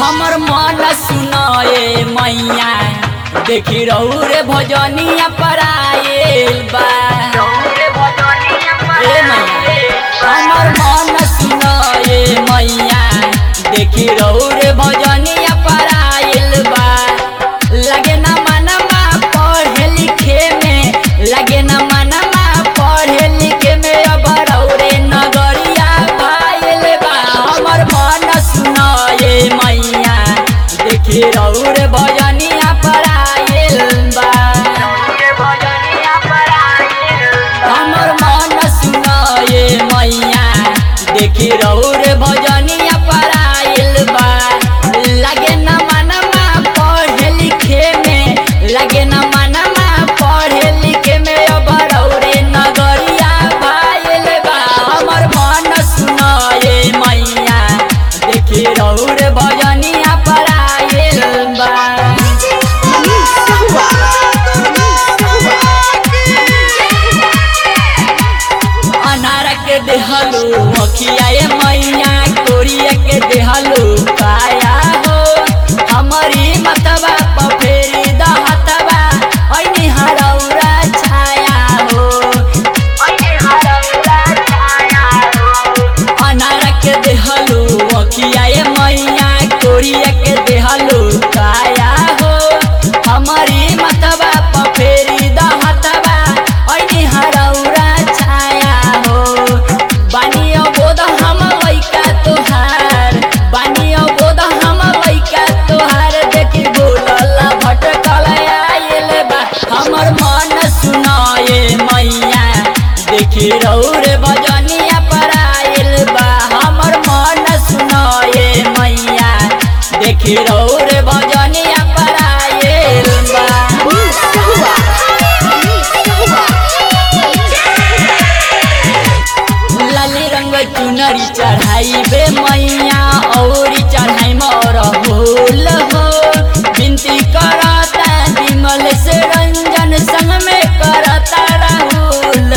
हमर मन सुनाए मैया देखी रहू रे भजनिया पर आयल बा ए मैया हमर मन सुनाए मैया देखी रहू रे भजनिया पर आयल बा लगे ना मनमा पढ़े लिखे में लगे ना मनमा पढ़े लिखे में अब रहू रे नगरिया भाईल बा हमर मन सुनाए मैया देखी रहू रे भजनिया पर आयल बा हमर मन सुनाए मैया देखी रहू रे भजनिया पर आयल बा लगे न मनमा पढ़े लिखे में लगे न मनमा पढ़े लिखे में अब रहू रे नगरिया भाईल बा हमर मन सुनाए मैया देखी रहू रे भजनिया पर आयल बा अनार के देहलू मखिया ए मैया कोरिया के देहलू पाया हो हमारी मतबा पफेरी दहतबा ऐनी हरौरा छाया हो अनार के देहलू मखिया ए मैया कोरिया के देहलू पाया हो हमारी मतबा पफेरी दहतबा ऐनी हरौरा छाया हो बानियो बोध हम लइका तोहार बानियो बोध हम लइका तोहार देखी बोलला भटकल आइल बा हमर मन सुनाए मैया देखी रहू रे भजनिया पर आइल बा हमर मन सुनाए मैया देखी रहू रे भजनिया पर आइल बा लाली रंग चुनरी चढ़ाई बे मैया औरी चढ़ाई मोर होल हो बिनती करता विमल से रंजन संग में करता राहुल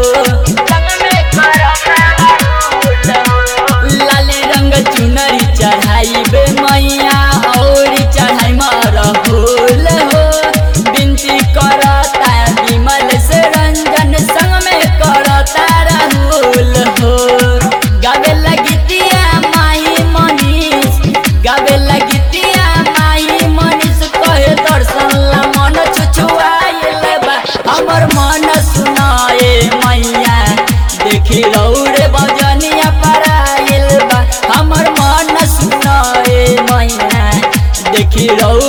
लाली रंग चुनरी चढ़ाई बे मैया औरी चढ़ाई मोर होल हो बिनती करता विमल से रंजन संग में करता राहुल हो गावे लगितिया माही मनीष गावे लगितिया माही मनीष कहे दर्शन ला मन छुछुआइल बा हमर मन सुनाए मैया देखी रहू रे भजनिया पर आइल बा हमर मन सुनाए मैया देखी रहू